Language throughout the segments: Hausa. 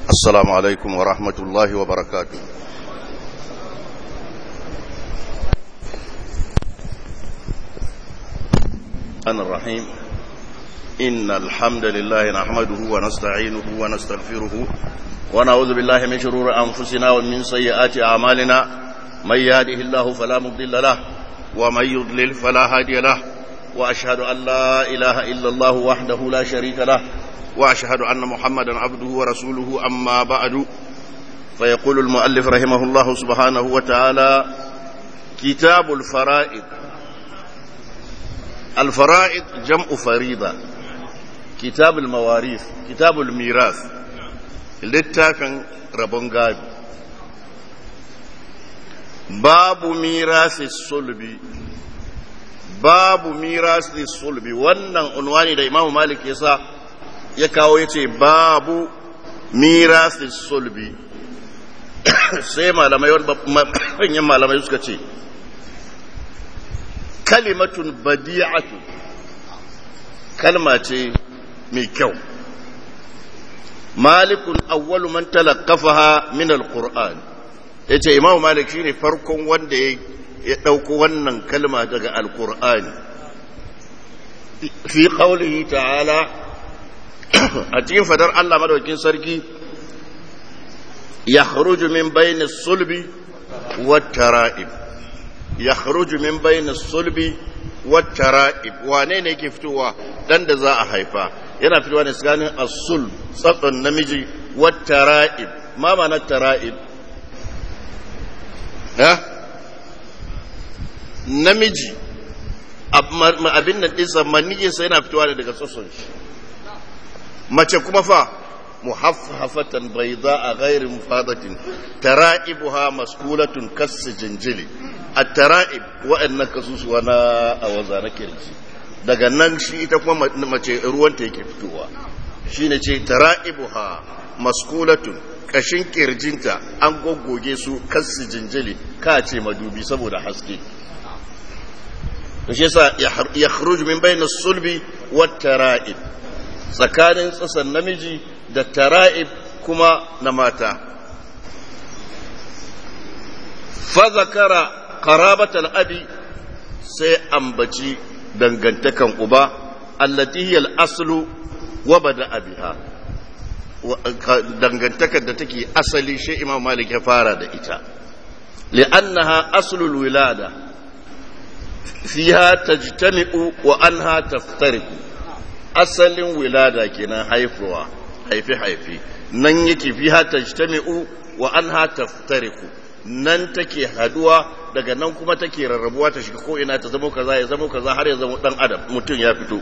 السلام عليكم ورحمة الله وبركاته أنا الرحيم إن الحمد لله نحمده ونستعينه ونستغفره ونعوذ بالله من شرور أنفسنا ومن سيئات أعمالنا من يهده الله فلا مضل له ومن يضلل فلا هادي له وأشهد أن لا إله إلا الله وحده لا شريك له وأشهد أن محمدا عبده ورسوله أما بعد فيقول المؤلف رحمه الله سبحانه وتعالى كتاب الفرائض الفرائض جمع فريضة كتاب المواريث كتاب الميراث littafin rabon gado babu mirasi sulbi babu mirasi sulbi wannan unwani da imamu malik ya sa ya kawo ya ce babu mirasi sulbi sai malamai manyan malamai suka ce kalimatun badi'atu kalma ce mai kyau malikun awwalu man talaqafaha min alquran yace imamu malik shine farkon wanda ya dauko wannan kalma daga alqur'ani fi qawlihi ta'ala a cikin fadar Allah madaukakin sarki yakhruju min bayni sulbi wat tara'ib yakhruju min bayni sulbi wat tara'ib wane ne yake fitowa dan da za a haifa yana fitowa ne tsakanin asul tsatson namiji wata ra'ib ma mana tara'ib ha namiji abin da ɗinsa maniyinsa yana fitowa ne daga tsatson shi mace kuma fa muhaffafatan bai za a gairin mufadatin tara'ibuha maskulatun kassi jinjili a tara'ib waɗannan kasusuwa na a waza na kirji daga nan shi ita kuma mace ruwanta yake fitowa shi ne ce tara'ibuha maskulatun kashin kirjinta an goggoge su kassi jinjili ka ce madubi saboda haske da shi yasa ya khruju min bayna sulbi wa tara'ib tsakanin tsasan namiji da tara'ib kuma na mata fa zakara qarabatal abi sai ambaci dangantakan uba allati hiya al-aslu wa bada'a biha dangantakar da take asali shi Imam Malik ya fara da ita li'annaha aslu al-wilada fiha tajtami'u wa anha taftariqu asalin wilada kenan haifuwa haifi haifi nan yake fiha tajtami'u wa anha taftariqu nan take haduwa daga nan kuma take rarrabuwa ta shiga ko ina ta zama kaza ya zama kaza har ya zama dan adam mutum ya fito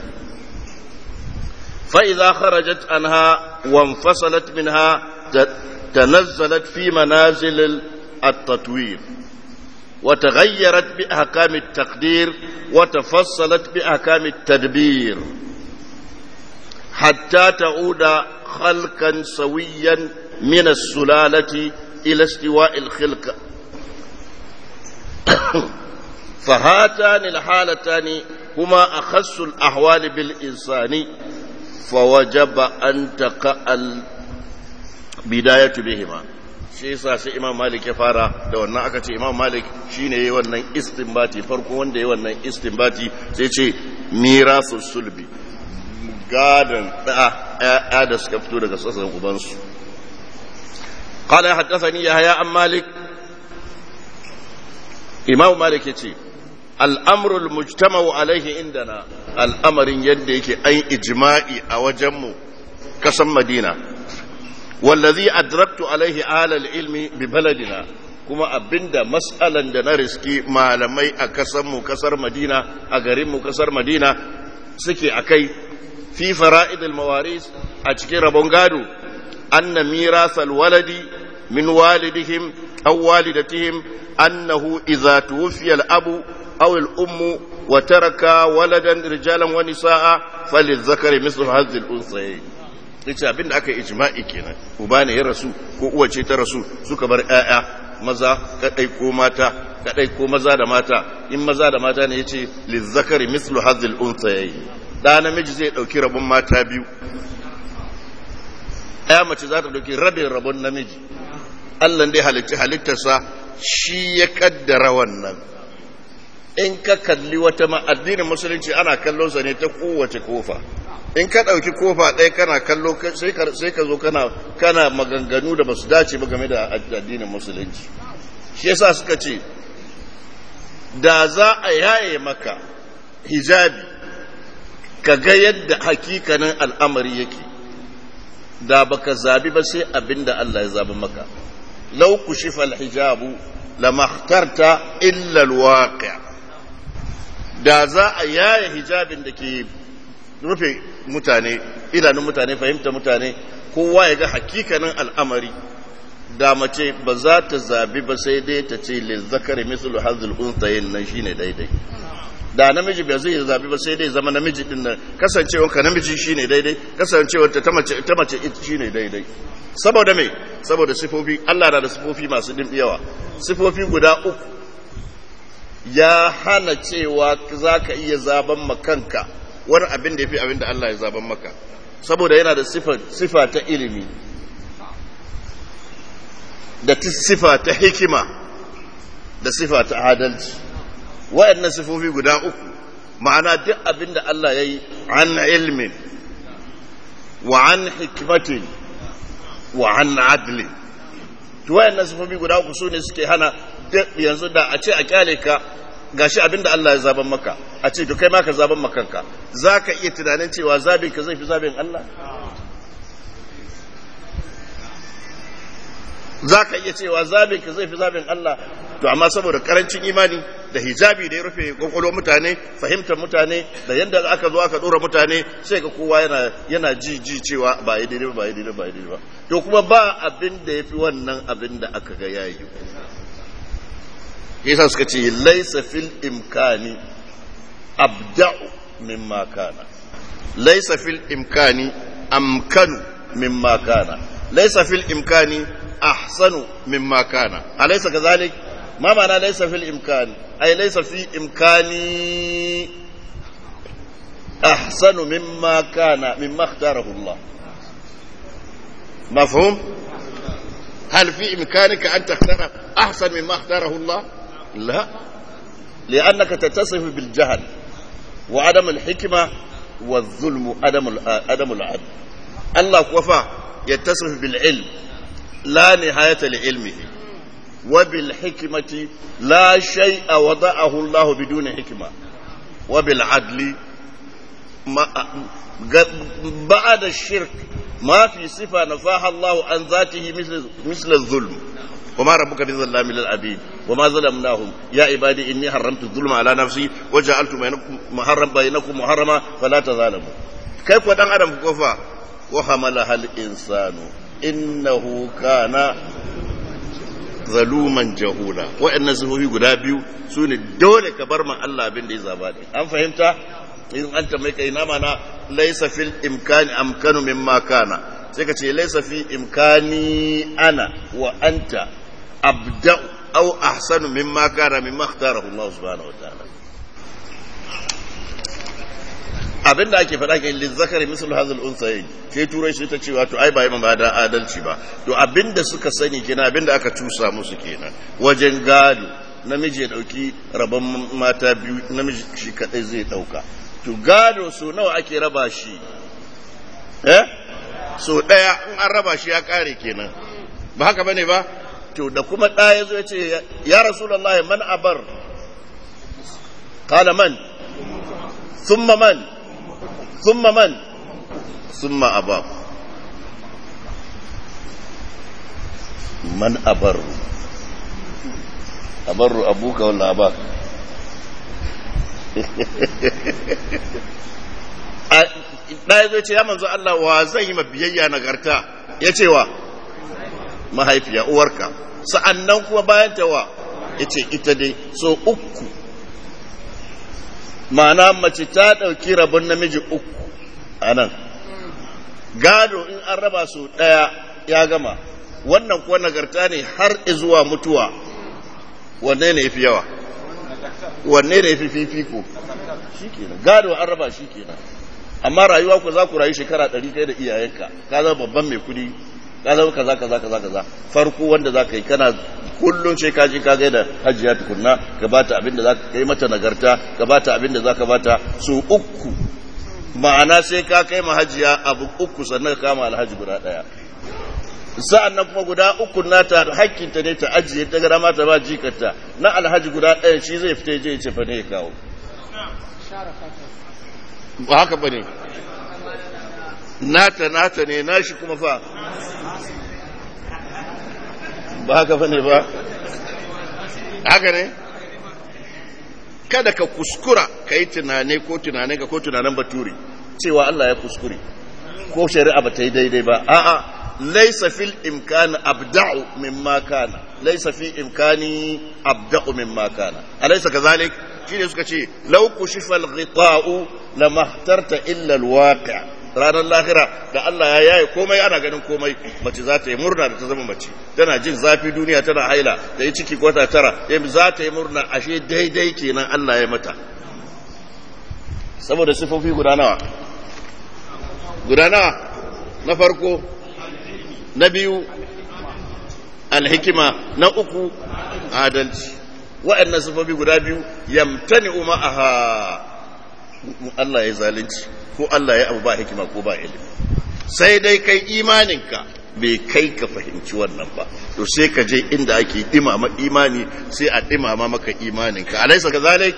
fa idza kharajat anha wa infasalat minha tanazzalat fi manazil at-tatwir wa taghayyarat bi ahkam at-taqdir wa tafassalat bi ahkam at-tadbir hatta ta'uda khalqan sawiyan min as-sulalati ila istiwa' al-khilqa فهاتان الحالتان هما أخص الأحوال بالإنسان فوجب أن تقع البداية بهما shi yasa sai Imam Malik ya fara da wannan aka ce Imam Malik shine yayi wannan istinbati farko wanda yayi wannan istinbati sai ce mirasu sulbi gadan da da suka fito daga sassan ubansu قال حدثني يحيى عن مالك imamu malik ya ce al'amurul mujtama'u alaihi indana al'amarin yadda yake an ijma'i a wajenmu kasan madina wallazi adraktu alaihi alal ilmi bi baladina kuma abinda mas'alan da na riski malamai a kasanmu kasar madina a garinmu kasar madina suke a kai fi fara'idul mawaris a cikin rabon gado anna mirasal waladi min walidihim aw walidatihim أنه إذا توفي الأب أو الأم وترك ولدا رجالا ونساء فللذكر مثل هذه الأنثيين yace abin da aka ijma'i kenan uba ne ya rasu ko uwa ce ta rasu suka bar ƴaƴa maza kadai ko mata kadai ko maza da mata in maza da mata ne yace lizzakari mislu hadhil unthayayn da namiji zai dauki rabon mata biyu ya mace za ta ɗauki rabin rabon namiji Allah dai halitta halittarsa shi ya kaddara wannan in ka kalli wata ma addinin musulunci ana kallon sa ne ta kowace kofa in ka ɗauki kofa ɗaya kana kallo sai ka zo kana kana maganganu da basu dace ba game da addinin musulunci shi yasa suka ce da za a yaye maka hijabi ka ga yadda hakikanin al'amari yake da baka zabi ba sai abinda Allah ya zabi maka law kushifa al-hijabu lamakhtarta illa al-waqi' da za a yaye hijabin da ke rufe mutane idanun mutane fahimta mutane kowa ya ga hakikanin al'amari da mace ba za ta zabi ba sai dai ta ce lil zakari mislu hazul unsayin nan shine daidai da namiji bai zai zabi ba sai dai zama namiji din nan kasancewar ka namiji shine daidai kasancewar ta mace ta mace shine daidai saboda me saboda sifofi Allah na da sifofi masu din yawa sifofi guda uku ya hana cewa zaka iya zaban makanka wani abin da yafi abin da Allah ya zaban maka saboda yana da sifa sifa ta ilimi da sifa ta hikima da sifa ta adalci waɗannan sifofi guda uku ma'ana duk abin da Allah ya yi an ilmin wa an hikmatin wa an adlin to waɗannan sifofi guda uku su ne suke hana yanzu da a ce a kyale ka gashi abin da Allah ya zaben maka a ce to kai ma ka zaben makanka za ka iya tunanin cewa zabin ka zai fi zabin Allah za ka iya cewa zabin ka zai fi zabin Allah to amma saboda karancin imani da hijabi da ya rufe kwakwalwar mutane fahimtar mutane da yadda aka zo aka dora mutane sai ga kowa yana yana ji ji cewa ba yi daidai ba yi daidai ba yi daidai ba to kuma ba abin da ya fi wannan abin da aka ga yayi yasa suka ce laisa fil imkani abda'u mimma kana laisa fil imkani amkanu mimma kana laisa fil imkani أحسن مما كان أليس كذلك ما معنى ليس في الإمكان أي ليس في إمكاني أحسن مما كان مما اختاره الله مفهوم هل في إمكانك أن تختار أحسن مما اختاره الله لا لأنك تتصف بالجهل وعدم الحكمة والظلم عدم عدم العدل الله كفى يتصف بالعلم لا نهاية لعلمه وبالحكمة لا شيء وضعه الله بدون حكمة وبالعدل ما بعد الشرك ما في صفة نفاها الله عن ذاته مثل مثل الظلم وما ربك بظلام للعبيد وما ظلمناهم يا عبادي إني حرمت الظلم على نفسي وجعلت بينكم محرم بينكم محرما فلا تظالموا كيف ودان أدم كفا وحملها الإنسان innahu kana zaluman jahula waɗannan sifofi guda biyu su ne dole ka bar ma Allah abin da ya zaba ne an fahimta in an tambaye kai na mana laysa fil imkani amkanu mimma kana sai ka ce laysa fi imkani ana wa anta abda aw ahsanu mimma kana mimma ikhtarahu Allah subhanahu wa ta'ala abin da ake faɗa ke lizzakari misal hazal unsayin sai turai shi ta ce wato ai ba yi ba da adalci ba to abin da suka sani kenan abin da aka cusa musu kenan wajen gado namiji ya ɗauki rabon mata biyu namiji shi kaɗai zai ɗauka to gado so nawa ake raba shi eh so ɗaya in an raba shi ya ƙare kenan ba haka bane ba to da kuma ɗaya zo ya ce ya rasulallah man abar qala man thumma man ثم من ثم أباه من أبر أبر أبوك ولا أباك ɗaya zai ce ya manzo Allah wa zai yi biyayya nagarta ya ce wa mahaifiya uwarka sa'annan kuma bayan ta wa ya ce ita dai so uku ma'ana mace ta ɗauki rabon namiji uku a nan gado in an raba su ɗaya ya gama wannan kuwa nagarta ne har zuwa mutuwa wanne ne fi yawa wanne ne fi fifiko shi kenan gado an raba shi kenan amma rayuwa ku za ku rayu shekara ɗari kai da iyayenka ka zama babban mai kuɗi ka zama kaza kaza kaza kaza farko wanda za ka yi kana kullum sai ka je ka ga da hajiya tukunna ka bata abin da za ka kai mata nagarta ka bata abin da za ka bata su uku ma'ana sai ka kai ma hajiya abu uku sannan ka kama alhaji guda ɗaya sa'an nan kuma guda uku nata hakkinta ne ta ajiye ta gara mata ba jikarta na alhaji guda ɗaya shi zai fita je ce fa ne ya kawo ba haka ba ne nata nata ne nashi kuma fa ba haka ba ne ba haka ne kada ka kuskura ka yi tunane ko tunane ka ko tunanen baturi cewa Allah ya kuskure ko shari'a ba ta yi daidai ba a'a ليس في الإمكان أبدع مما كان ليس في إمكاني أبدع مما كان أليس كذلك؟ شيء يسكى شيء لو كشف الغطاء لما اخترت إلا الواقع ranar lahira da Allah ya yaye komai ana ganin komai mace za ta yi murna da ta zama mace tana jin zafi duniya tana haila da yi ciki kwata tara za ta yi murna ashe daidai kenan Allah ya mata saboda sifofi guda nawa guda nawa na farko na biyu alhikima na uku adalci waɗannan sufofi guda biyu yamtani ma'aha Allah ya zalunci ko Allah ya abu ba hikima ko ba ilimi sai dai kai imaninka bai kai ka fahimci wannan ba to sai ka je inda ake dimama imani sai a dimama maka imaninka alaisa ka zalik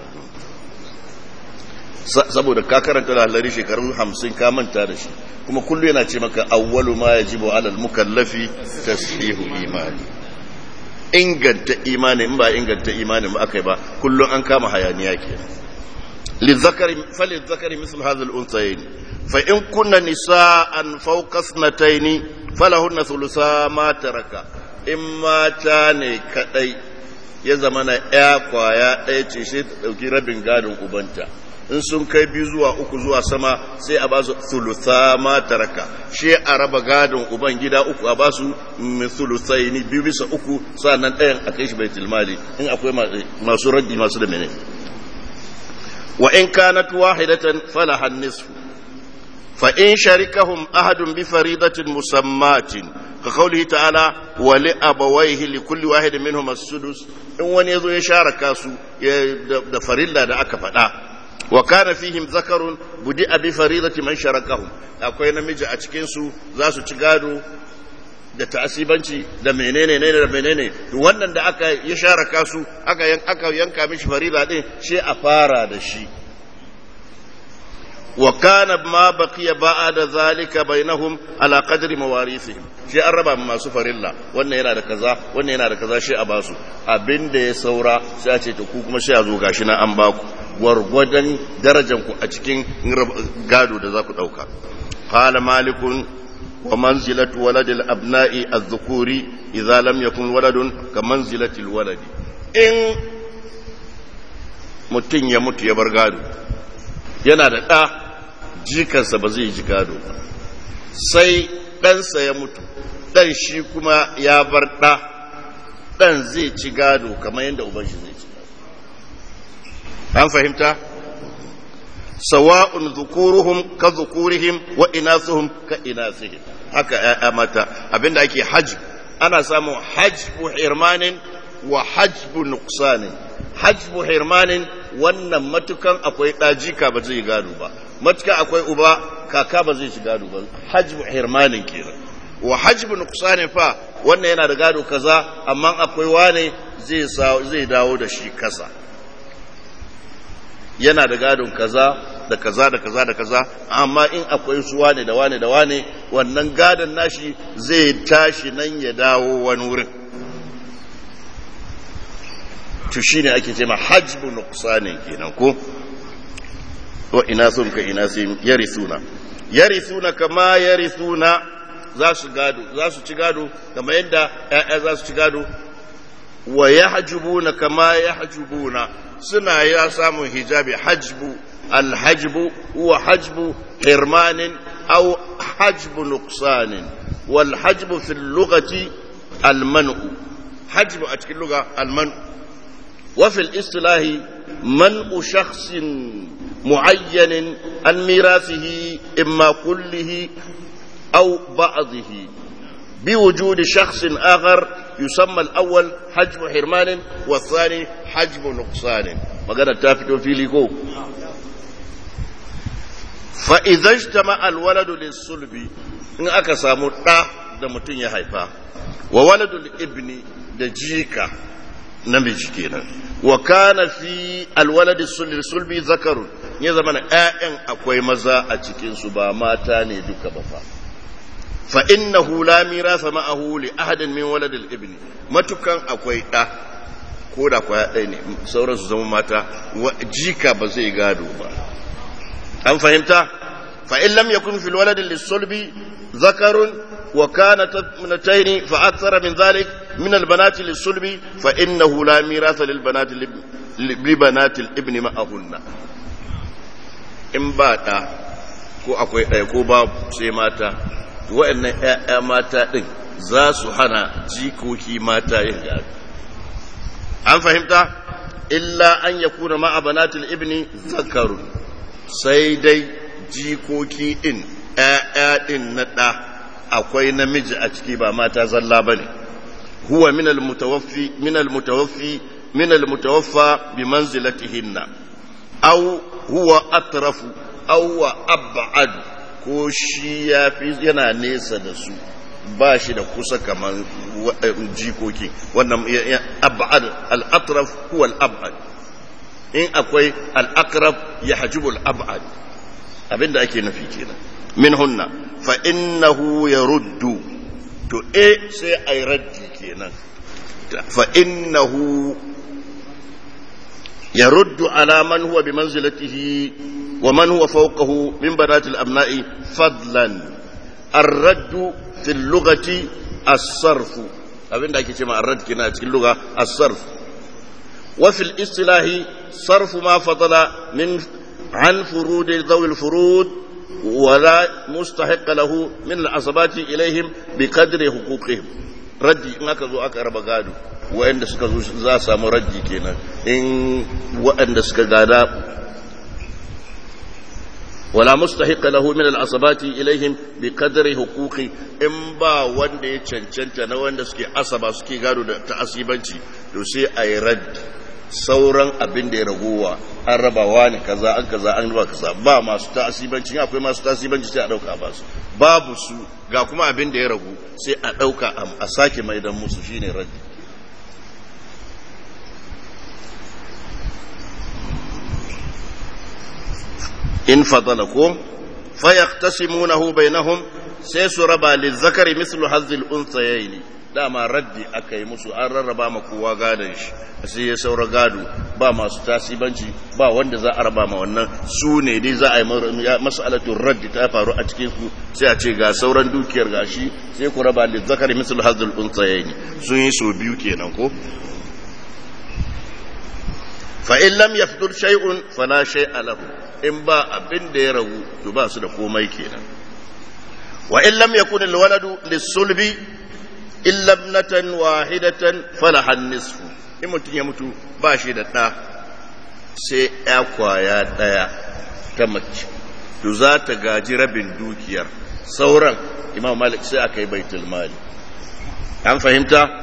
saboda ka karanta lalari shekaru hamsin ka manta da shi kuma kullu yana ce maka awwalu ma yajibu alal mukallafi tashihu imani inganta imani in ba inganta imani ba akai ba kullun an kama hayaniya kenan للذكر فللذكر مثل هذا الأنثيين فإن كن نساء فوق اثنتين فلهن ثلثا ما ترك إما تاني كدي ya zama na ya kwaya ɗaya ce sai ta ɗauki rabin gadon ubanta in sun kai biyu zuwa uku zuwa sama sai a ba su thulutha ma taraka shi a raba gadon uban gida uku a ba su thuluthaini biyu bisa uku sannan ɗayan a kai shi baitul mali in akwai masu raddi masu da menene wa in kanat wahidatan falaha nisfu fa in sharikahum ahadun bi faridatin musammatin ka qawlihi ta'ala wa li abawayhi li kulli wahidin minhum as-sudus in wani yazo ya sharaka su da farilla da aka faɗa wa kana fihim zakarun budi abi faridati man sharakahum akwai namiji a cikin su za su ci gado da ta'asibanci da menene ne da menene wannan da aka ya sharaka su aka yan aka yanka mishi farida din shi a fara da shi wa kana ma baqiya ba'da zalika bainahum ala qadri mawarithihim shi an raba masu farilla wannan yana da kaza wannan yana da kaza shi a basu abinda ya saura sai a ce to ku kuma sai a zo gashi na an baku gwargwadon darajanku a cikin gado da za ku ɗauka. Kala malikun wa manzilatu waladil abna'i az-zukuri idza lam yakun waladun ka manzilatil waladi in mutum ya mutu ya bar gado yana da ɗa jikansa ba zai ji gado ba sai ɗansa ya mutu ɗan shi kuma ya bar ɗa ɗan zai ci gado kamar yadda uban shi zai ci an fahimta sawa'un zukuruhum ka zukurihim wa inasuhum ka inasihim haka ya'ya mata abinda ake hajj ana samun hajbu hirmanin wa hajbu nuqsanin hajbu hirmanin wannan matukan akwai ɗajika ba zai gado ba matukan akwai uba kaka ba zai ci gado ba hajbu hirmanin kenan wa hajbu nuqsanin fa wannan yana da gado kaza amma akwai wane zai zai dawo da shi kasa yana da gadon kaza da kaza da kaza da kaza amma in akwai su wane da wane da wane wannan gadon nashi zai tashi nan ya dawo wani wurin to shine ake ce ma hajbu nuqsanin kenan ko wa ina sun ka ina sun yarisuna yarisuna kama yarisuna za su gado za su ci gado kamar yadda ƴaƴa za su ci gado wa yahjubuna kama yahjubuna suna ya samun hijabi hajbu alhajbu huwa hajbu hirmanin aw hajbu nuqsanin wal hajbu fi lughati almanu hajbu a cikin lugha almanu wa fi istilahi man'u shakhsin معين عن ميراثه إما كله أو بعضه بوجود شخص آخر يسمى الأول حجب حرمان والثاني حجب نقصان مقالة تافتو في ليكو فإذا اجتمع الولد للصلب إن أكسامو تا da mutum ya haifa wa waladul ibni da jika namiji kenan wa kana fi alwaladi sulbi zakarun ya zama na ƴaƴan akwai maza a cikin su ba mata ne duka ba fa fa innahu la mirasa ma'ahu li ahadin min waladil ibni matukan akwai ɗa ko da kwaya ɗaya ne sauran su zama mata jika ba zai gado ba an fahimta fa in lam yakun fil waladi lis-sulbi zakarun وكانت ابنتين فأكثر من ذلك من البنات للصلب فإنه لا ميراث للبنات لبنات الابن معهن in ba ɗa ko akwai ɗaya ko babu sai mata wa'annan ‘ya'ya mata ɗin za su hana jikoki mata yin gado an fahimta illa an ya kuna ma'abanatul ibni zakarun sai dai jikoki ɗin ‘ya'ya ɗin na ɗa akwai namiji a ciki ba mata zalla ba ne huwa min almutawaffi min almutawaffi min almutawaffa bi manzilatihinna aw huwa atrafu aw wa ab'ad ko shi yafi yana nesa da su ba shi da kusa kaman jikoki wannan ab'ad al-atraf huwa al-ab'ad in akwai al-aqrab yahjubu al-ab'ad abinda ake nufi kenan min hunna fa innahu yaruddu to e sai ai raddi kenan fa innahu yaruddu ala man huwa bi manzilatihi wa man huwa fawqahu min banati al-abna'i fadlan ar-radd fi al-lughati as-sarf abinda ake cewa ar-radd kina cikin lugha as-sarf wa fi al-istilahi sarf ma fadala min an furud dhawi al-furud ولا مستحق له من العصبات إليهم بقدر حقوقهم ردي in aka zo aka raba gado waɗanda suka zo za a samu raddi kenan in waɗanda suka gada wala mustahiqa lahu min al-asabati ilaihim bi qadri huquqi in ba wanda ya cancanta na wanda suke asaba suke gado da ta'asibanci to sai ayi raddi sauran abin da ya ragowa an rabawa ne kaza an kaza an raba kaza ba masu ta'asibanci akwai masu ta'asibanci sai a dauka ba su babu su ga kuma abin da ya ragu sai a dauka a sake maidan musu shine raddi in fadala ko fa yaqtasimunahu bainahum sai su raba lizakari mislu hazzil unsayaini dama raddi aka yi musu an rarraba ma kowa gadon shi sai ya saura gado ba masu tasibanci ba wanda za a raba ma wannan su ne dai za a yi mas'alatun raddi ta faru a cikin su sai a ce ga sauran dukiyar gashi sai ku raba da zakari misal hazul unsayaini sun yi so biyu kenan ko fa in lam yafdur shay'un fala shay'a lahu in ba abin da ya ragu to ba su da komai kenan wa in lam yakun alwaladu lis-sulbi illa ibnatan wahidatan falaha nisfu in mutum ya mutu ba shi da ɗa sai ya kwaya ɗaya ta mace to za ta gaji rabin dukiyar sauran imam malik sai aka yi baitul mali an fahimta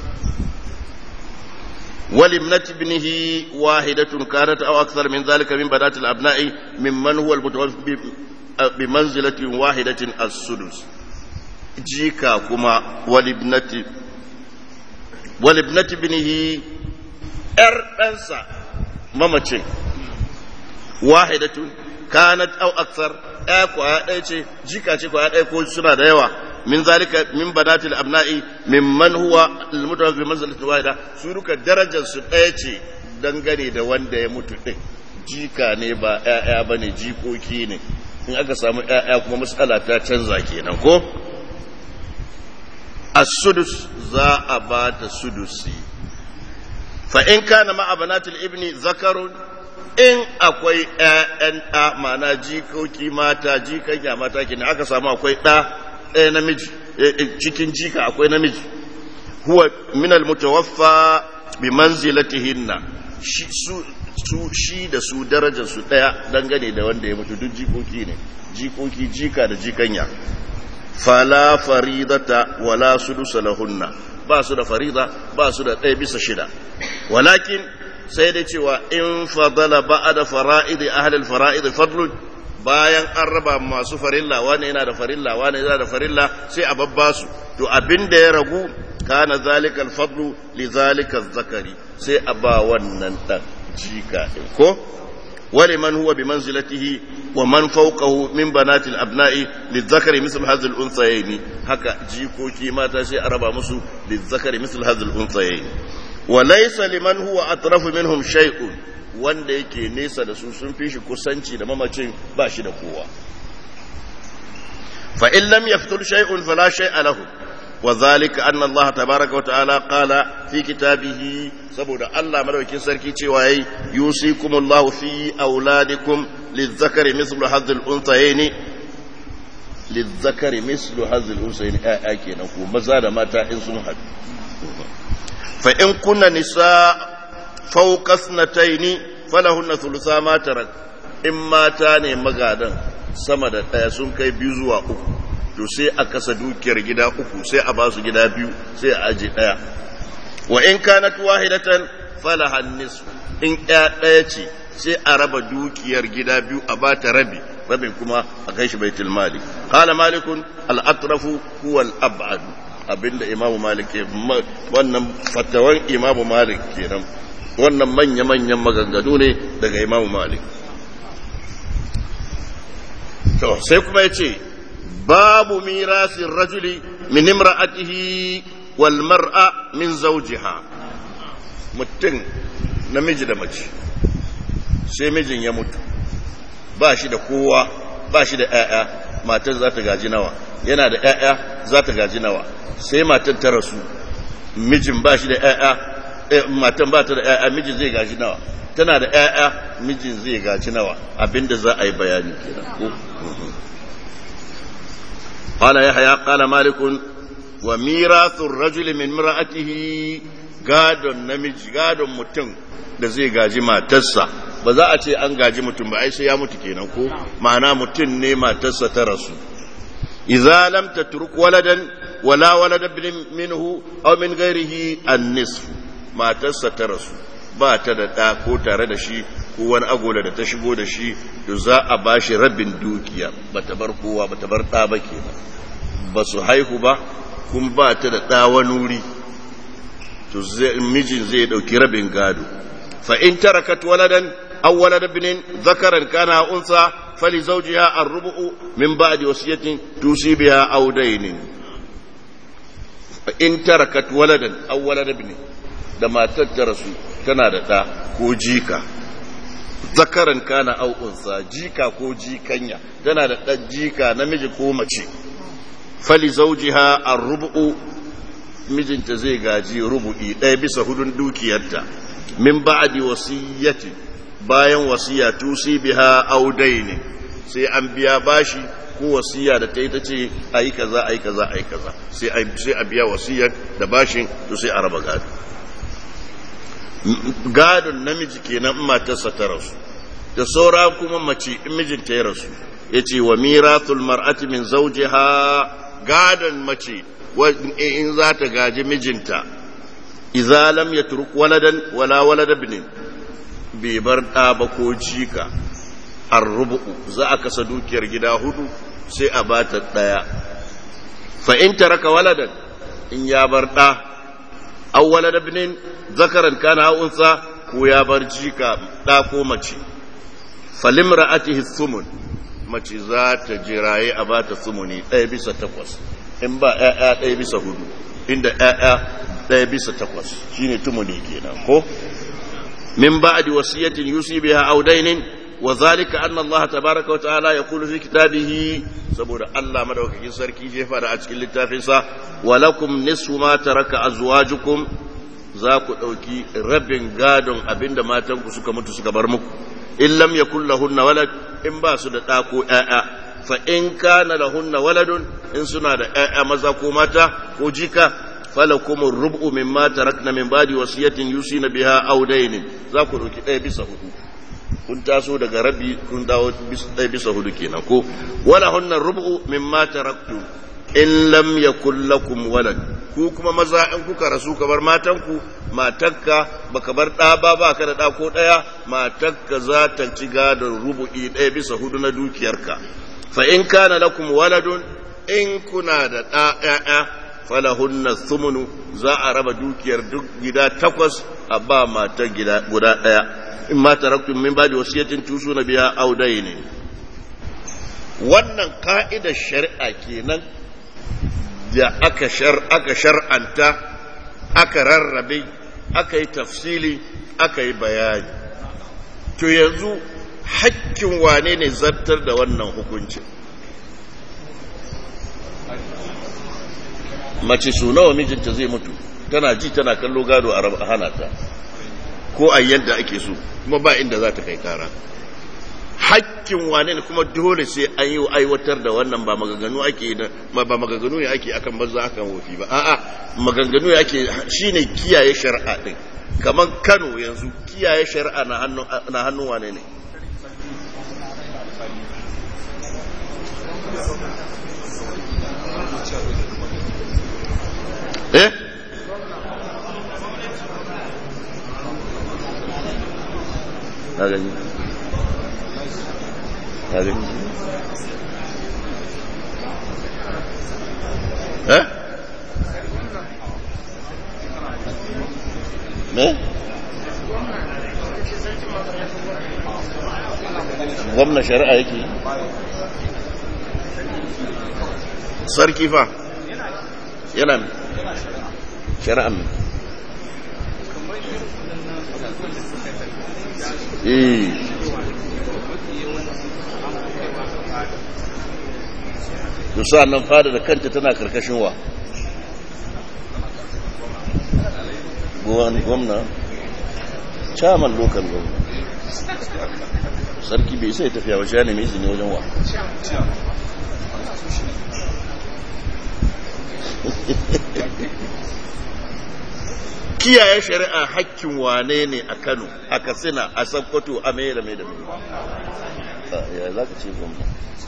ولابنة ابنه واحدة كانت أو أكثر من ذلك من بنات الأبناء ممن هو المتوفى بمنزلة واحدة السدس jika kuma walibnati walibnati binihi ‘yar ɗansa mamacin wahidatun kanat au aksar ɗaya kwaya ɗaya ce jika ce kwaya ɗaya ko suna da yawa min zalika min banatil abna'i min man huwa almutawafi manzalatin wahida su duka darajar su ɗaya ce dangane da wanda ya mutu ɗin jika ne ba ‘ya'ya ba ne jikoki ne in aka samu ‘ya'ya kuma matsala ta canza kenan ko السدس za a ba ta sudusi fa in kana ma abanatul ibni zakarun in akwai ƴaƴan ɗa mana jikoki mata jikan ya mata kenan aka samu akwai ɗa ɗaya namiji cikin jika akwai namiji huwa min almutawaffa bi manzilatihinna su su shi da su darajar su daya dangane da wanda ya mutu duk jikoki ne jikoki jika da jikanya fala faridata wala sudusa lahunna ba su da farida ba su da ɗaya bisa shida walakin sai da cewa in fadala ba'da fara'id ahli al-fara'id fadlun bayan an raba masu farilla wani yana da farilla wani yana da farilla sai a babba su to abin da ya ragu kana zalika al-fadlu li zalika zakari sai a ba wannan dan jika din ko ولمن هو بمنزلته ومن فوقه من بنات الأبناء للذكر مثل هذه الأنثيين هكا جيكوكي ما تشيء أربع مسو للذكر مثل هذه الأنثيين وليس لمن هو أطرف منهم شيء wanda yake nesa da su sun fi shi kusanci da mamacin ba shi da kowa fa in lam yaftul shay'un fala shay'a lahu wa dhalika anna Allah tabaaraka wa ta'ala qala fi kitabihi saboda Allah madaukakin sarki cewa yayi yusikumullahu fi auladikum lizzakari mislu hadhil unthayaini lizzakari mislu hadhil unthayaini ayya kenan ko maza da mata in sun haɗu fa in kunna nisa fawqa sanataini falahunna thulutha ma tarak in mata ne magadan sama da ɗaya sun kai biyu zuwa uku to sai a kasa dukiyar gida uku sai a ba su gida biyu sai a aje ɗaya wa in kanat wahidatan falaha nisfu in ɗaya ɗaya ce sai a raba dukiyar gida biyu a ba ta rabi rabin kuma a kai shi baitul mali qala malikun al atrafu huwa al ab'ad abinda imam malik ke wannan fatawan imam malik kenan wannan manya manyan maganganu ne daga imam malik to sai kuma yace babu mirasin rajuli min imra'atihi wal mar'a min zawjiha mutum namiji da mace sai mijin ya mutu ba shi da kowa ba shi da ‘ya'ya matar za ta gaji nawa yana da ‘ya'ya za ta gaji nawa sai matar ta rasu mijin ba shi da ‘ya'ya matan ba ta da ‘ya'ya mijin zai gaji nawa tana da ‘ya'ya mijin zai gaji nawa abinda za a yi bayani kenan قال يحيى قال مالك وميراث الرجل من امرأته gadon namiji gadon mutum da zai gaji matarsa ba za a ce an gaji mutum ba ai sai ya mutu kenan ko ma'ana mutum ne matarsa ta rasu idza lam tatruk waladan wala walada minhu aw min ghairihi an-nisf matarsa ta rasu ba ta da ɗa ko tare da shi ko wani agola da ta shigo da shi to za a ba shi rabin dukiya ba ta bar kowa ba ta bar ɗa ba kenan ba su haihu ba kun ba ta da ɗa wani wuri to mijin zai ɗauki rabin gado fa in tarakat waladan aw walad ibnin zakaran kana unsa fali zawjiha ar-rubu'u min ba'di wasiyatin tusi biha aw daynin fa in tarakat waladan aw walad ibnin da matar ta rasu tana da ɗa ko jika zakaran kana aw unsa jika ko jikanya tana da ɗan jika namiji ko mace fali zawjiha ar-rubu'u mijinta zai gaji rubu'i ɗaya bisa hudun dukiyarta min ba'di wasiyyati bayan wasiya tusi biha audaini sai an biya bashi ko wasiya da ta yi ta ce ayi kaza ayi kaza ayi kaza sai sai a biya wasiyar da bashin to sai a raba gado gadon namiji kenan in matarsa ta rasu da saura kuma mace in mijinta ya rasu yace wa mirathul mar'ati min zawjiha gadon mace in za ta gaji mijinta iza lam ya turk waladan wala walada binin bai bar ɗa ba ko jika an rubu'u za a kasa dukiyar gida hudu sai a ba ta ɗaya fa in taraka waladan in ya bar ɗa an walada binin zakaran kana unsa ko ya bar jika ɗa ko mace falim ra'atihi sumun mace za ta jiraye a ba ta sumuni ɗaya bisa takwas in ba ‘ya'ya ɗaya bisa hudu inda ‘ya'ya ɗaya bisa takwas shi ne tumuni kenan ko min ba a wasiyatin yusi biya audainin wa zalika anna Allah tabaraka wa ta'ala ya kulu fi kitabihi saboda Allah madaukakin sarki jefa da a cikin littafinsa wa lakum nisfu ma taraka azwajukum za ku ɗauki rabin gadon abinda matanku suka mutu suka bar muku in lam yakul lahunna walad in ba su da ɗa ko ‘ya'ya fa in kana lahunna waladun in suna da ƴaƴa maza ko mata ko jika falakum ar-rubu mimma tarakna min ba'di wasiyatin yusina biha aw daynin za ku dauki ɗaya bisa hudu kun taso daga rabi kun dawo ɗaya bisa hudu kenan ko wala hunna rubu mimma taraktum in lam yakul lakum walad ku kuma maza in kuka rasu ka bar matanku matakka baka bar ɗa ba ba ka da ɗa ko ɗaya matakka za ta ci gadon rubu'i ɗaya bisa hudu na dukiyarka fa in kana lakum waladun in kuna da ɗa ƴaƴa falahunna thumunu za a raba dukiyar duk gida takwas a ba matar gida guda ɗaya in ma taraktum min ba'di wasiyatin tusuna biha aw dayni wannan ka'idar shari'a kenan da aka shar aka shar'anta aka rarrabe aka yi tafsili aka yi bayani to yanzu hakkin wane ne zartar da wannan hukuncin mace su nawa mijinta zai mutu tana ji tana kallo gado a hana ta ko a yadda ake so kuma ba inda za ta kai kara hakkin wane ne kuma dole sai an yi aiwatar da wannan ba maganganu ake ba maganganu ne ake akan banza akan wofi ba a'a maganganu ne ake shine kiyaye shari'a din kamar Kano yanzu kiyaye shari'a na hannun na hannun wane ne eh na gani na gani eh me gwamna shari'a yake sarki fa yana shari'a mai eh to nan fada da kanta tana karkashin wa gwamna chairman local gwamna sarki bai sai tafiya wajen ne mai izini wajen wa kiyaye shari'a hakkin wane ne a kano a katsina a sakkwato a mai da mai da mai ya za ka ce gwamna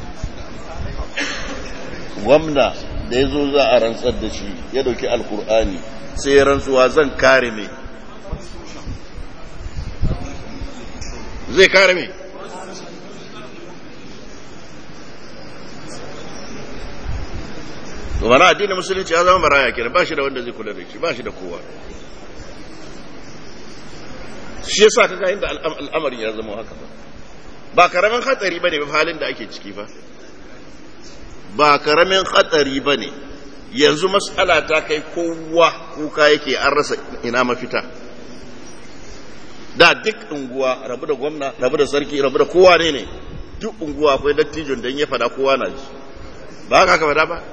gwamna da ya zo za a rantsar da shi ya dauki alkur'ani sai ya rantsuwa zan kare mai zai kare mai wani addinin musulunci ya zama maraya kenan ba shi da wanda zai kula da shi ba shi da kowa shi yasa kaga inda al'amarin ya zama haka ba ba karamin hatsari bane ba halin da ake ciki ba ba karamin hatsari bane yanzu mas'ala ta kai kowa kuka yake an rasa ina mafita da duk unguwa rabu da gwamna rabu da sarki rabu da kowa ne ne duk unguwa akwai dattijon da ya fada kowa na ji ba haka ka fada ba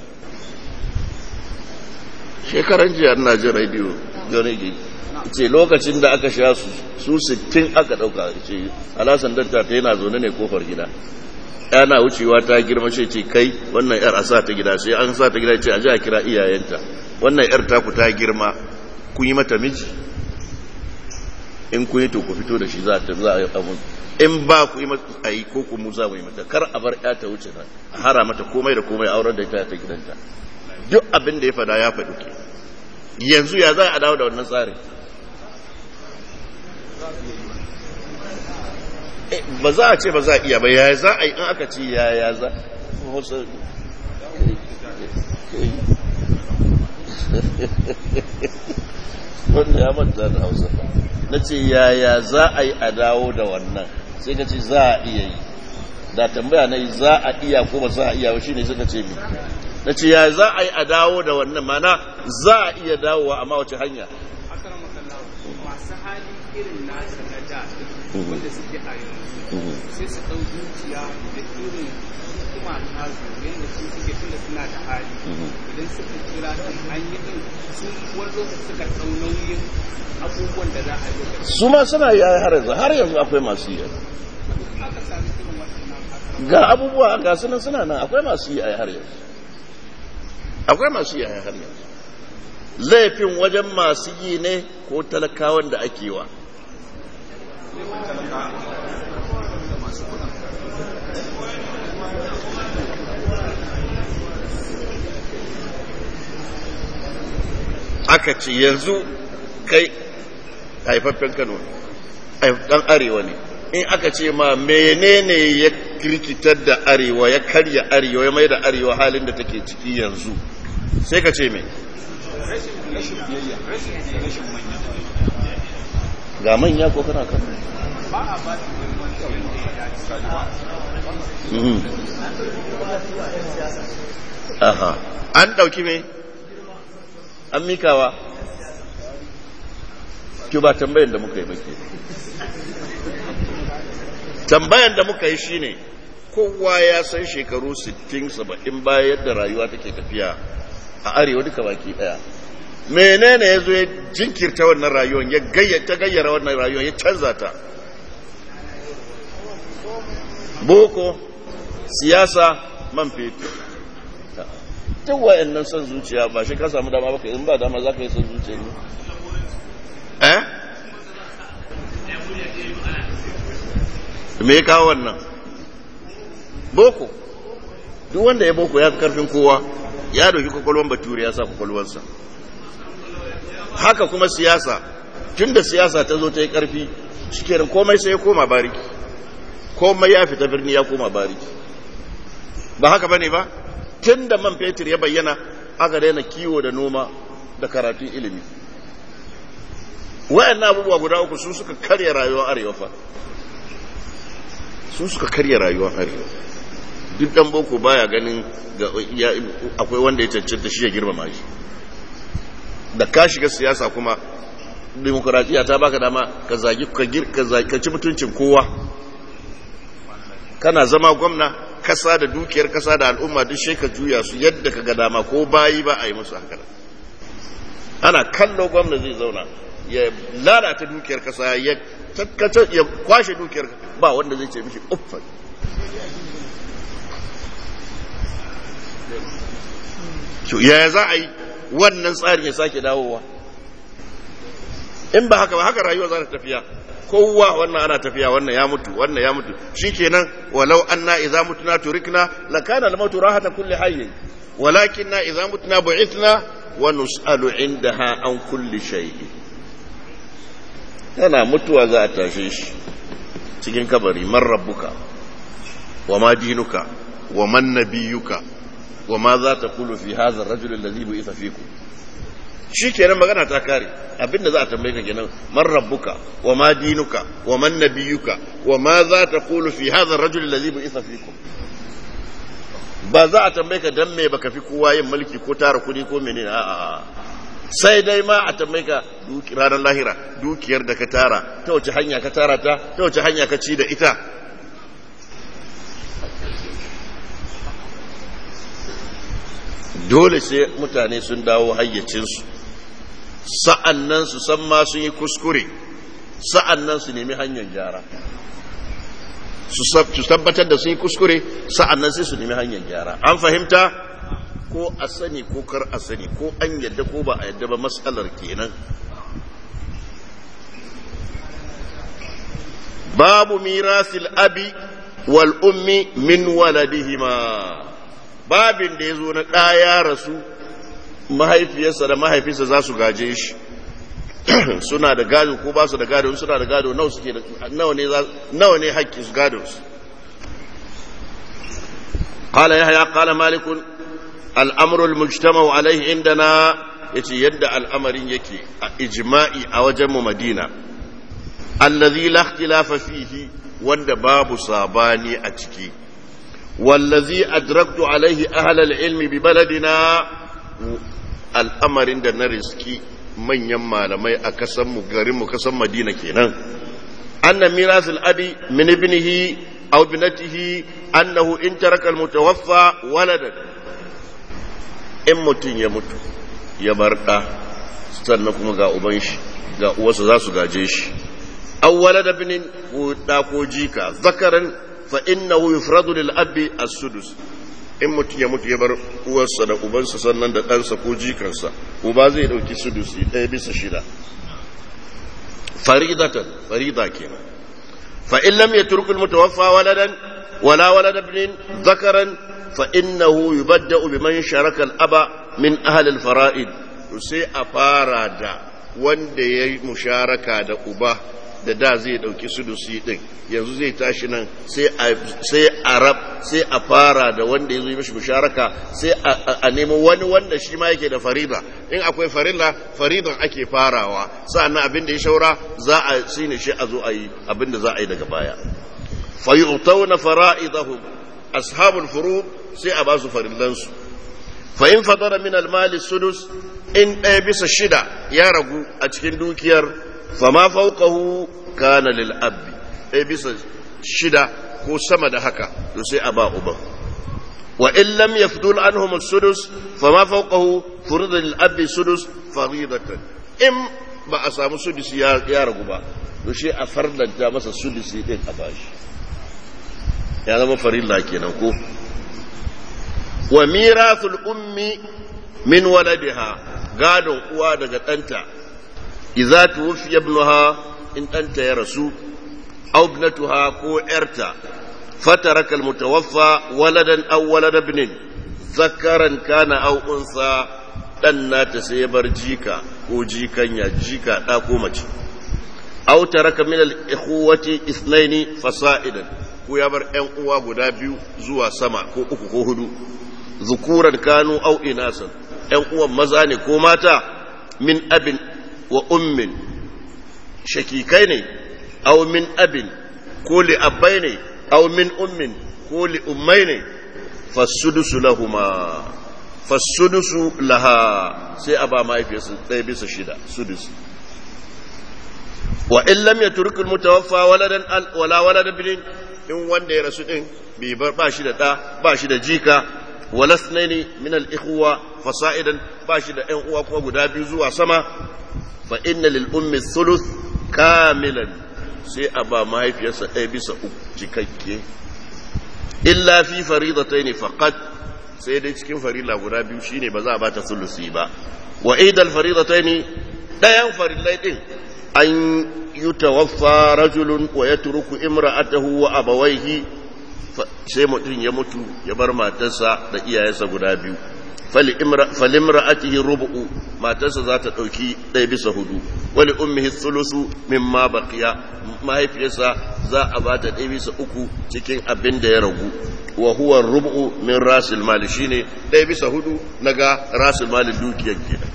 shekaran jiya ina jin rediyo gane ce lokacin da aka sha su su sittin aka ɗauka ce alasan danta ta yana zaune ne kofar gida yana wucewa ta girma ce ce kai wannan yar a sa ta gida sai an sa ta gida ce a ji a kira iyayenta wannan yar taku ta girma kun yi mata miji in kun yi to ku fito da shi za ta za a yi abun in ba ku yi mata a yi ko ku mu za mu yi mata kar a bar ya ta wuce nan a hara mata komai da komai auren da ita ta gidanta duk abin da ya fada ya faɗi ke yanzu ya za a dawo da wannan tsarin ba za a ce ba za a iya ba ya za a yi in aka ce ya ya za wanda ya manta da hausa na ce ya ya za a yi a dawo da wannan sai ka ce za a iya yi da tambaya na yi za a iya ko ba za a iya shi ne suka ce mi na ce ya za a yi a dawo da wannan mana za a iya dawowa amma wace hanya masu hali irin nasa na da wanda suke a yanzu sai su ɗau zuciya da irin hikima ta su yadda su suke tunda suna da hali idan suka kira ɗin an yi ɗin su wani lokaci suka ɗau nauyin abubuwan da za a yi su ma suna yi har yanzu har yanzu akwai masu yi aka sami irin waɗannan ga abubuwa ga sunan suna nan akwai masu yi a har yanzu akwai masu yi a har yanzu laifin wajen masu yi ne ko talakawan da ake wa aka ce yanzu kai haifaffen kano dan arewa ne in aka ce ma menene ya kirkitar da arewa ya karya arewa ya mai da arewa halin da take ciki yanzu sai ka ce mai ga manya ko kana kan ba a ba su aha an dauki me an mikawa ki ba tambayan da muka yi bake tambayan da muka yi shine kowa ya san shekaru 60 70 bayan yadda rayuwa take tafiya a arewa duka baki daya menene ya zo ya jinkirta wannan rayuwar ya gayyata gayyara wannan rayuwar ya canza ta boko siyasa man fetur duk wa'annan son zuciya ba shi ka samu dama baka in ba dama za ka yi son zuciya ne eh me ya kawo wannan boko duk wanda ya boko ya fi karfin kowa ya dauki kwakwalwan bature ya sa kwakwalwansa haka kuma siyasa tun da siyasa ta zo ta yi karfi cikin komai sai ya koma bariki komai ya fita birni ya koma bariki ba haka bane ba tun da man fetur ya bayyana aka daina kiwo da noma da karatun ilimi wayan abubuwa guda uku su suka karya rayuwar arewa fa su suka karya rayuwar arewa duk dan boko baya ganin akwai wanda ya cancanta shi ya girmama shi da ka shiga siyasa kuma demokuraɗiyya ta baka dama ka zagi ka ci mutuncin kowa kana zama gwamna kasa da dukiyar kasa da al'umma duk sai ka juya su yadda ka ga dama ko bayi ba a yi musu haka ana kallo gwamna zai zauna ya lalata dukiyar kasa ya takkata ya kwashe dukiyar ba wanda zai ce mishi uffan yaya za a yi wannan tsarin ya sake dawowa in ba haka ba haka rayuwa za ta tafiya kowa wannan ana tafiya wannan ya mutu wannan ya mutu shikenan walau anna idza mutuna turikna lakana al-mautu rahata kulli hayy walakinna idza mutuna bu'ithna wa nus'alu indaha an kulli shay yana mutuwa za a tashe shi cikin kabari man rabbuka wa ma dinuka wa man nabiyuka wa ma za ta kulu fi hadha ar-rajul alladhi bu'itha fikum shi kenan magana ta kare abinda za a tambaye ka kenan man rabbuka wa ma dinuka wa man nabiyuka wa ma za ta kulu fi hadha ar-rajul alladhi bu'itha fikum ba za a tambaye ka dan me baka fi kowa yin mulki ko tara kudi ko menene a'a sai dai ma a tambaye ka ranar lahira dukiyar da ka tara ta wace hanya ka tara ta ta wace hanya ka ci da ita dole sai mutane sun dawo hayyacinsu sa'an nan su san ma sun yi kuskure sa'an nan su nemi hanyar gyara su tabbatar da sun yi kuskure sa'an nan sai su nemi hanyar gyara an fahimta ko a sani ko kar a sani ko an yadda ko ba a yadda ba matsalar kenan babu mirasil abi wal ummi min waladihima babin da ya zo na ɗaya rasu mahaifiyarsa da mahaifinsa za su gaje shi suna da gado ko ba su da gado suna da gado nawa suke da nawa ne haƙƙin su gado su قال يحيى قال مالك الأمر المجتمع عليه عندنا yace yadda al'amarin yake a ijma'i a wajen madina allazi la ikhtilafa fihi wanda babu sabani a ciki wallazi adraktu alaihi ahlal ilmi bi baladina al'amarin da na riski manyan malamai a kasan mu garin mu kasan Madina kenan anna mirasul abi min ibnihi aw binatihi annahu in taraka almutawaffa waladan in mutun ya mutu ya bar da sannan kuma ga uban shi ga uwarsa za su gaje shi aw walada binin ko da ko jika zakaran fa innahu yufradu lil abi as-sudus in mutum ya mutu ya bar uwarsa da ubansa sannan da ɗansa ko jikansa uba zai ɗauki sudusi ɗaya bisa shida faridatan farida kenan fa in lam yatruk al mutawaffa waladan wala walad ibn dhakaran fa innahu yubadda'u biman sharaka al aba min ahli al fara'id to sai a fara da wanda yayi musharaka da uba da da zai dauki sudusi din yanzu zai tashi nan sai a rab sai a fara da wanda ya zo yi mashi musharaka sai a nemo wani wanda shi ma yake da farida in akwai farilla faridan ake farawa sa'annan abin da ya shaura za a shine shi a zo a yi abin da za a yi daga baya fa yu'tawna fara'idahum ashabul furu sai a ba su farillansu fa in fadara min al-mali sudus in ɗaya bisa shida ya ragu a cikin dukiyar fama fauqahu kana lil abbi ɗaya bisa shida ko sama da haka to sai a ba uban wa in lam yafdul anhum as-sudus fama fawqahu furida lil abbi sudus faridatan in ba a samu sudusi ya ragu ba to shi a fardanta masa sudusi din a bashi ya zama farilla kenan ko wa mirathul ummi min waladiha gadon uwa daga ɗanta idza tuwfiya ibnuha in ɗanta ya rasu aw ibnatuha ko ƴarta fataraka almutawaffa waladan aw walada ibnin zakaran kana aw unsa dan nata sai ya bar jika ko jikanya jika da ko mace aw taraka min al-ikhwati ithnaini fasa'idan ko ya bar ƴan uwa guda biyu zuwa sama ko uku ko hudu zukuran kanu aw inasan ƴan uwan maza ne ko mata min abin wa ummin shakikai ne aw min abin ko li abbai ne aw min ummin ko li ummai ne fasudusu lahuma fasudusu laha sai a ba mahaifiyarsu ɗaya bisa shida sudusu wa in lam yatruk al mutawaffa waladan wala walad ibn in wanda ya rasu din bai bar ba shi da da ba shi da jika wala sunaini min al ikhwa fasa'idan ba shi da ƴan uwa kuma guda biyu zuwa sama fa inna lil ummi thuluth kamilan sai a ba mahaifiyarsa ɗaya bisa uku cikakke illa fi faridataini faqat sai dai cikin farilla guda biyu shine ba za a bata sulusi ba wa idal faridataini ɗayan farillai din an yutawaffa rajulun wa yatruku imra'atahu wa abawaihi sai mutum ya mutu ya bar matarsa da iyayensa guda biyu falimra'atihi rubu'u matarsa za ta ɗauki ɗaya bisa hudu wali ummihi thulusu mimma baqiya mahaifiyarsa za a ba ta ɗaya bisa uku cikin abin da ya ragu wa huwa rubu'u min rasil mali shine ɗaya bisa hudu naga rasil mali dukiyar kenan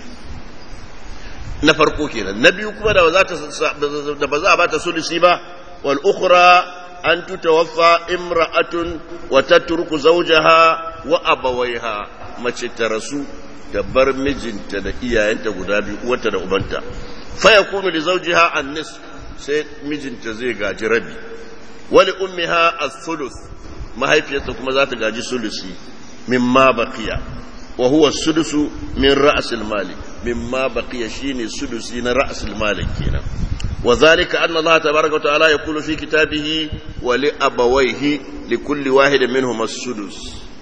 na farko kenan na biyu kuma da ba za a ba ta sulusi ba wal ukhra an tutawaffa imra'atun wa tatruku zawjaha wa abawaiha mace ta rasu da bar mijinta da iyayenta guda biyu uwarta da ubanta fa yakunu li zawjiha an-nis sai mijinta zai gaji rabi wa li ummiha as-sulus mahaifiyarta kuma za ta gaji sulusi mimma baqiya wa huwa sudusu min ra'sil mali mimma baqiya shine sudusi na ra'sil mali kenan وذلك أن الله تبارك وتعالى يقول في كتابه ولأبويه لكل واحد منهما السدس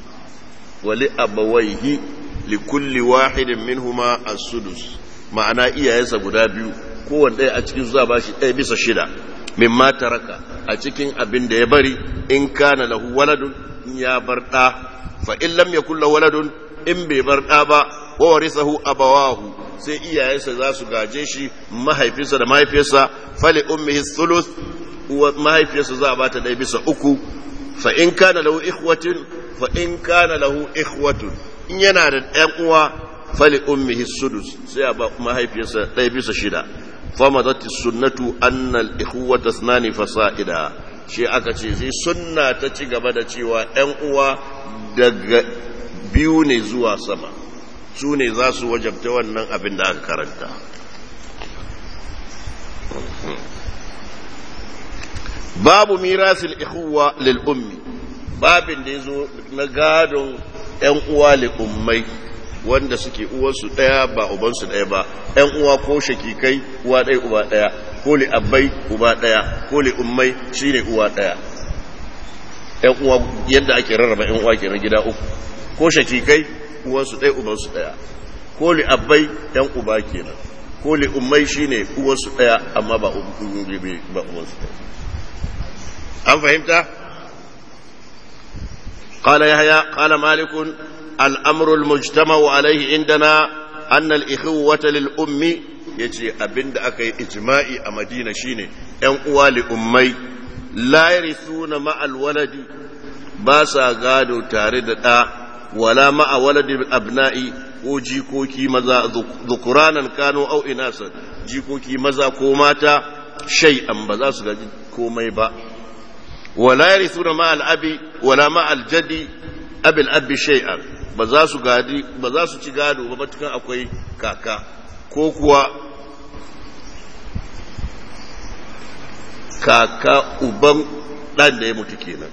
ولأبويه لكل واحد منهما السدس ma'ana iyayensa guda biyu kowane ɗaya a cikin zuwa bashi ɗaya bisa shida min ma taraka a cikin abin da ya bari in kana lahu waladun in ya bar ɗa fa in lam yakul lahu waladun in bai bar ɗa ba wa warisahu abawahu sai iyayensa za su gaje shi mahaifinsa da mahaifiyarsa fali ummihi thuluth mahaifiyarsa za a bata ɗaya bisa uku fa in kana lahu ikhwatin fa in kana lahu ikhwatun in yana da ɗan uwa fali ummihi sudus sai a ba mahaifiyarsa ɗaya bisa shida famadat sunnatu anna al-ikhwata ithnani fasa'ida shi aka ce sai sunna ta ci gaba da cewa ɗan uwa daga biyu ne zuwa sama su ne za su wajabta wannan abin da aka karanta babu mirasil ihuwa lil ummi babin da ya zo na gadon ‘yan uwa li ummai wanda suke uwarsu ɗaya ba ubansu ɗaya ba ‘yan uwa ko shakikai uwa ɗaya uba ɗaya ko li abbai uba ɗaya ko li ummai shine uwa ɗaya ‘yan uwa yadda ake rarraba ‘yan uwa kenan gida uku ko shakikai uwansu ɗaya ubansu ɗaya ko li abbai ‘yan uba kenan ko li ummai shine uwansu ɗaya amma ba uwansu ɗaya an fahimta قال يحيى قال مالك الأمر المجتمع عليه عندنا أن الإخوة للأم يجي أبند أكي إجماعي أمدينة شيني أن لأمي لا يرثون مع الولد باسا قادوا تارد ولا مع ولد الأبناء ko jikoki maza zukuranan kano au inasa jikoki maza ko mata shay'an ba za su gaji komai ba wala yarithuna ma al-abi wala ma al-jaddi abi al-abi shay'an ba za su gadi ba za su ci gado ba matukan akwai kaka ko kuwa kaka uban dan da ya mutu kenan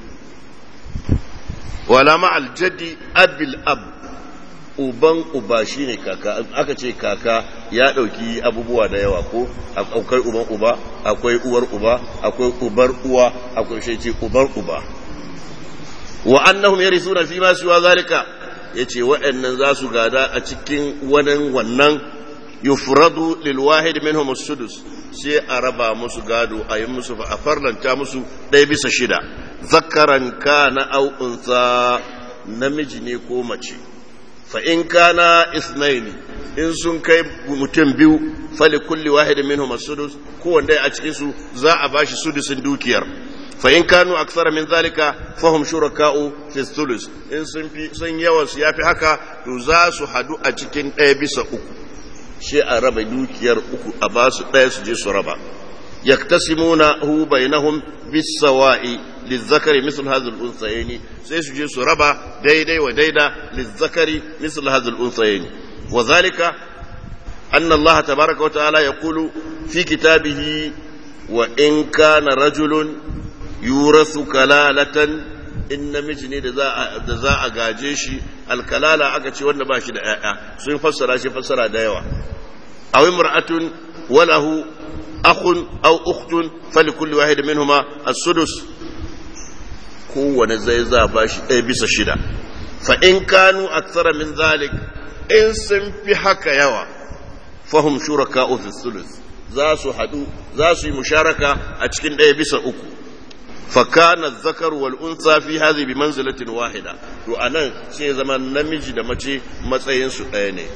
wala ma al-jaddi abi al-ab uban uba shine kaka aka ce kaka ya dauki abubuwa da yawa ko akwai uban uba akwai uwar uba akwai ubar uwa akwai shi ce ubar uba wa annahum yarisuna fi ma siwa zalika yace waɗannan za su gada a cikin wannan wannan yufradu lil wahid minhum as-sudus sai a raba musu gado a yi musu a farlanta musu ɗaya bisa shida zakaran kana au unsa namiji ne ko mace فإن كان اثنين in sun kai mutum biyu fali kulli wahid minhum as-sudus kowanne a cikin su za a bashi sudusin dukiyar fa in kanu akthara min zalika fahum shuraka'u fi thuluth in sun fi sun yawan su yafi haka to za su hadu a cikin ɗaya bisa uku shi a raba dukiyar uku a ba su ɗaya su je su raba yaktasimuna hu bainahum bis-sawa'i lizzakari misl hadhihi al-unsayni sai su je su raba daidai wa daida lizzakari misl hadhihi al-unsayni wa dhalika anna Allah tabaaraka wa ta'ala yaqulu fi kitabihi wa in kana rajulun yurathu kalalatan in namiji ne da za a gaje shi alkalala aka ce wanda ba shi da ‘ya'ya sun fassara shi fassara da yawa a wai mura'atun walahu akhun au uktun fali kulli wahid minhuma as-sudus kowane zai za ba shi ɗaya bisa shida fa in kanu aksara min zalik in sun fi haka yawa fahum shuraka fi sulus za su haɗu za su yi musharaka a cikin ɗaya bisa uku فكان الذكر والأنثى في هذه بمنزلة واحدة to anan sai zama namiji da mace matsayin su ɗaya ne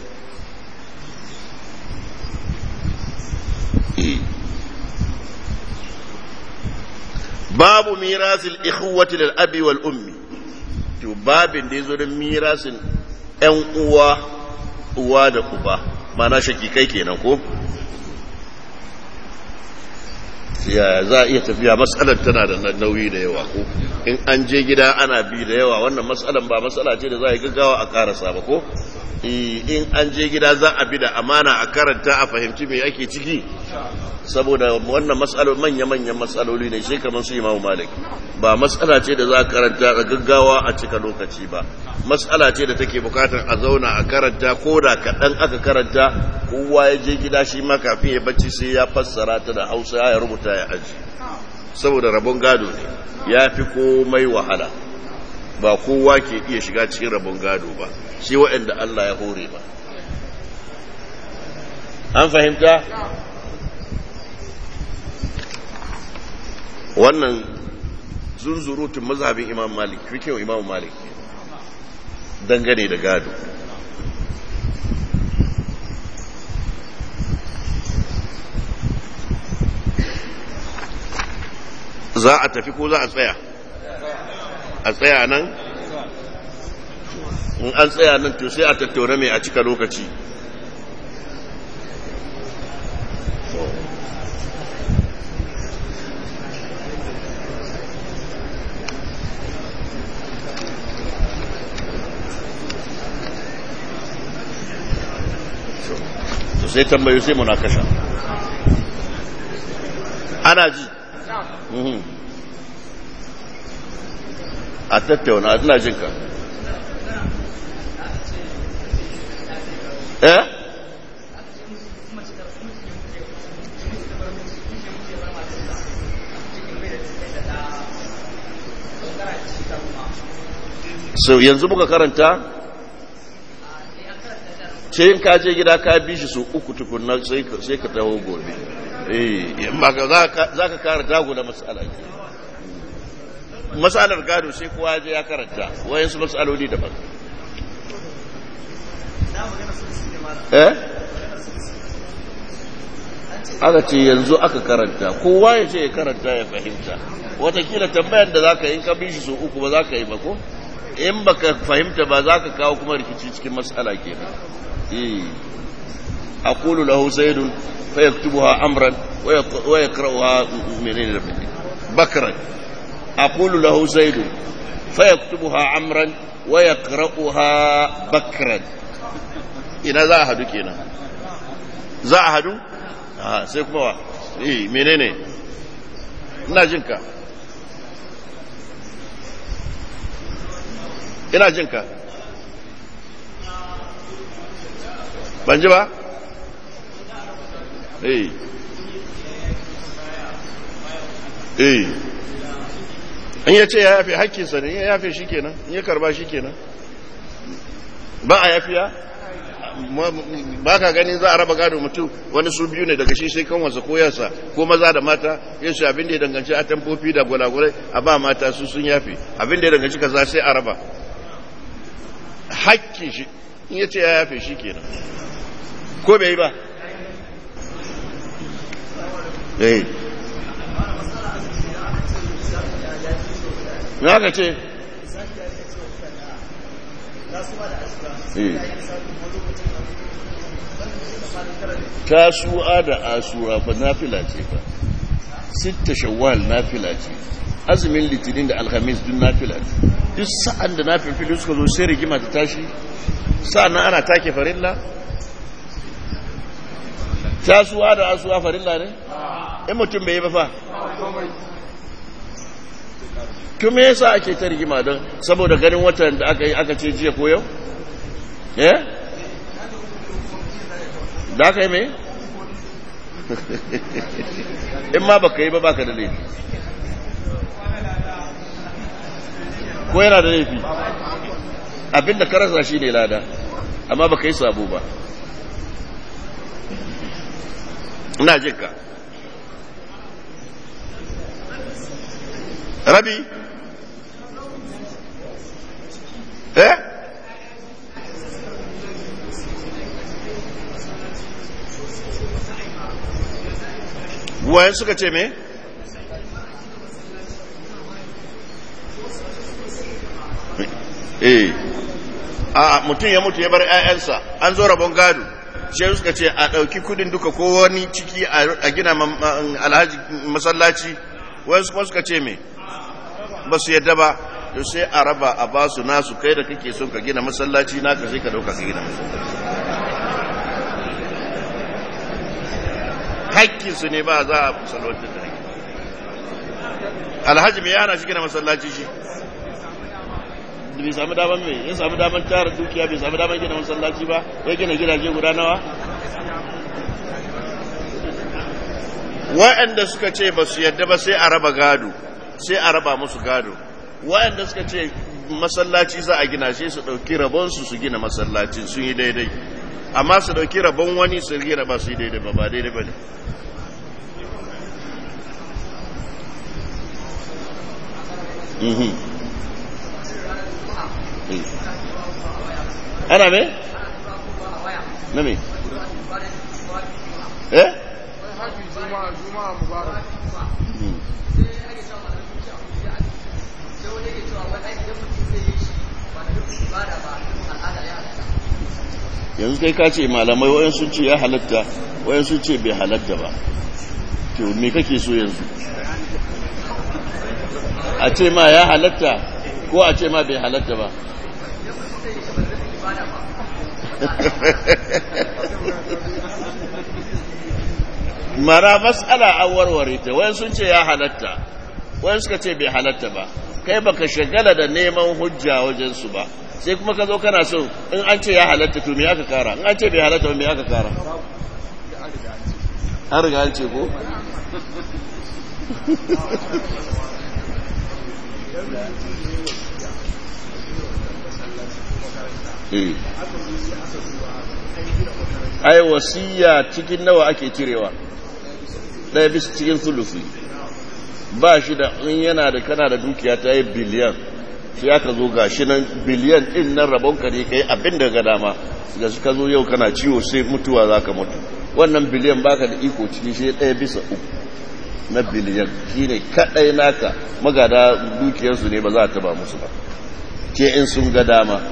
babu mirasil ikhwati lil abi wal ummi to babin da yazo da mirasin ƴan uwa uwa da uba mana shakikai kenan ko yaya za a iya tafiya matsalar tana da nauyi da yawa ko in an je gida ana bi da yawa wannan matsalar ba matsala ce da za a yi gaggawa a karasa ba ko in an je gida za a bi da amana a karanta a fahimci me ake ciki saboda wannan matsaloli manya-manyan matsaloli ne shi kamar su imamu malik ba matsala ce da za a karanta a gaggawa a cika lokaci ba matsala ce da take bukatar a zauna a karanta ko da kaɗan aka karanta kowa ya je gida shi ma kafin ya bacci sai ya fassara ta da hausa ya rubuta ya aji saboda rabon gado ne ya fi komai wahala ba kowa ke iya shiga cikin rabon gado ba shi waɗanda Allah ya hore ba an fahimta wannan zunzurutun mazhabin imam malik fikin imam malik dangane da gado za a tafi ko za a tsaya a tsaya nan in an tsaya nan to sai a tattauna mai a cika lokaci sai tambayo sai munakasha ana ji a tattauna ina jinka eh so yanzu muka karanta sai in ka je gida ka bi shi su uku tukunna sai ka taho gobe eh ba ka za ka kara dago da matsala ke matsalar gado sai kowa je ya karanta wayansu matsaloli daban eh aka ce yanzu aka karanta kowa ya ce ya karanta ya fahimta watakila tambayar da za ka yi ka bi shi su uku ba za ka yi ba ko in ba ka fahimta ba za ka kawo kuma rikici cikin matsala ke a kulu lahu zaidun fa yaktubuha amran wa yaqra'uha menene da menene bakran aqulu lahu zaidun fa yaktubuha amran wa yaqra'uha bakran ina za a hadu kenan za a hadu ah sai kuma wa eh menene ina jin ka ina jin ka ban ji ba eh eh in ya ce ya yafe hakkinsa ne ya yafe shi kenan in ya karba shi kenan ba a yafiya ba ka gani za a raba gado mutum wani su biyu ne daga shi sai kanwansa ko yasa ko maza da mata yin su abin da ya danganci a tamfofi da gwalagwalai a ba mata su sun yafe abin da ya danganci kaza sai a raba hakkin shi in ya ce ya yafe shi kenan ko bai yi ba eh na ka ce tasu'a da asura fa nafila ce fa sitta shawwal nafila ce azumin litinin da alhamis duk nafila ce duk sa'an da nafin fili suka zo sai rigima ta tashi sa'an nan ana take farilla tasu'a da asuwa farilla ne in mutum bai yi ba fa kuma yasa ake ta rigima don saboda ganin watan da aka yi aka ce jiya ko yau eh da aka yi mai in ma baka yi ba baka da laifi ko yana da laifi abinda ka rasa shi ne lada amma baka yi sabo ba ina jinka rabi eh wayan suka ce me eh a mutum ya mutu ya bar 'ya'yansa an zo rabon gado shi suka ce a ɗauki kudin duka ko wani ciki a gina alhaji masallaci wayan kuma suka ce me ba su yadda ba to sai a raba a ba su nasu kai da kake son ka gina masallaci naka sai ka dauka ka gina masallaci hakkinsu ne ba za a salwantar da hakki alhaji mai yana shi gina masallaci shi bai sami daman mai ya sami daman tara dukiya bai sami daman gina masallaci ba ya gina gidaje guda nawa wa'anda suka ce ba su yadda ba sai a raba gado sai a raba musu gado wa'anda suka ce masallaci za a gina shi su ɗauki rabonsu su gina masallacin sun yi daidai amma su ɗauki rabon wani su gina ba su yi daidai ba ba daidai ba ne ana me? na me? eh? yanzu kai ka ce malamai wayan sun ce ya halatta wayan sun ce bai halatta ba to me kake so yanzu a ce ma ya halatta ko a ce ma bai halatta ba mara matsala an warware ta wayan sun ce ya halatta wayan suka ce bai halatta ba kai baka shagala da neman hujja wajen su ba sai kuma ka zo kana so in an ce ya halatta to me aka kara in an ce bai halatta ba me aka kara an riga an ce ko eh ai wasiya cikin nawa ake cirewa ɗaya bisa cikin sulusi ba shi da in yana da kana da dukiya ta yi biliyan sai aka zo ga shi nan biliyan ɗin nan rabonka ne ka yi abin da ga dama ga shi ka zo yau kana ciwo sai mutuwa za ka mutu wannan biliyan baka da iko ciki sai ɗaya bisa uku na biliyan shi ne kaɗai naka magada dukiyarsu ne ba za ta ba musu ba ce in sun ga dama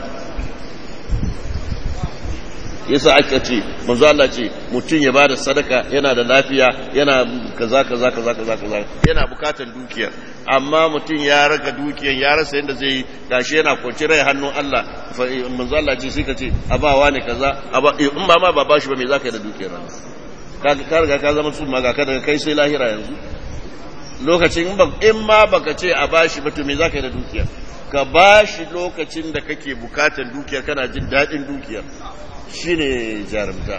yasa aka ce manzo Allah ce mutum ya bada sadaka yana da lafiya yana kaza kaza kaza kaza kaza yana bukatan dukiyar amma mutum ya raga dukiyar ya rasa yadda zai yi gashi yana kwanci rai hannun Allah manzo Allah ce sai ka ce abawa ne kaza aba in ba ma ba bashi ba me zaka yi da dukiyar ka ka riga ka zama sun maga ka daga kai sai lahira yanzu lokacin in ma baka ce a bashi ba to me zaka yi da dukiyar ka bashi lokacin da kake bukatan dukiyar kana jin daɗin dukiyar shi ne jarumta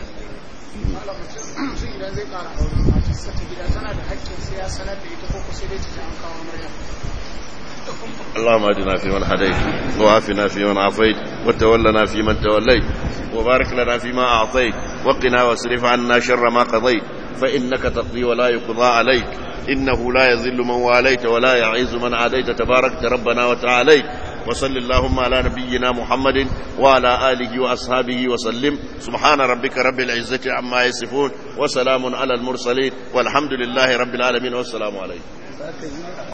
idan zai kara aure matarsa ta gida tana da haƙƙin sai ya sanar da ita ko sai dai ta an kawo murya اللهم اهدنا فيمن هديت وعافنا فيمن عافيت وتولنا فيمن توليت وبارك لنا فيما اعطيت وقنا واصرف عنا شر ما قضيت فانك تقضي ولا يقضى عليك انه لا يذل من واليت ولا يعز من عاديت تباركت ربنا وتعاليت وصل اللهم على نبينا محمد وعلى آله وأصحابه وسلم سبحان ربك رب العزة عما يصفون وسلام على المرسلين والحمد لله رب العالمين والسلام عليكم